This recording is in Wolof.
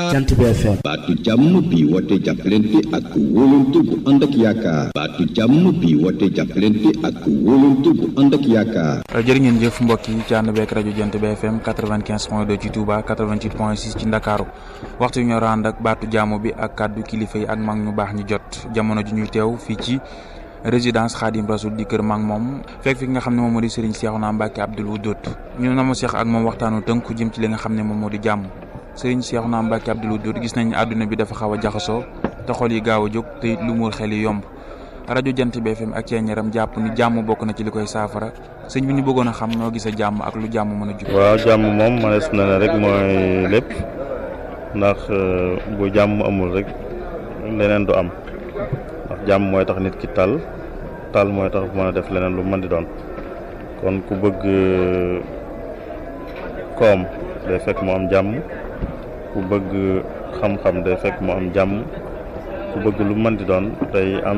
Jant bi FM baatu jàmm bi woote jàppalante ak wóolante bu ànd ak yaakaar baatu jàmm bi woote jàppalante ak wóolante bu ànd ak yaakaar jërë ngeen jëf mbokk yi ci ànd beek rajo Jant bi FM 95 point 2 ci Touba 88 point 6 ci Ndakaaru waxtu ñoo ànd ak baatu jàmm bi ak kàddu kilifa yi ak mag ñu baax ñi jot jamono ji ñuy teew fii ci résidence Khadim Rasoul di kër mag moom fekk fi nga xam ne moom moo di Serigne Cheikhouna Mbacké Abdoul Wadoud ñu na ma seex ak moom waxtaanu tënku jëm ci li nga xam ne moom moo di jàmm Serigne Cheikhouna Mbacké Abdoul Wadoud gis nañ àdduna bi dafa xaw a jaxasoo te xol yi gaaw a jóg te lu muur xel yi yomb rajo Jant bi FM ak ceeñaram jàpp ni jàmm bokk na ci li koy saafara sëñ bi ñu bëggoon a xam noo gisee jàmm ak lu jàmm mën a jug. waaw jàmm moom manees na ne rek mooy lépp ndax bu jàmm amul rek leneen du am ndax jàmm mooy tax nit ki tal tal mooy tax mën a def leneen lu mën di doon kon ku bëgg koom day fekk mu am jàmm ku bëgg xam-xam day fekk mu am jàmm ku bëgg lu mën di doon day am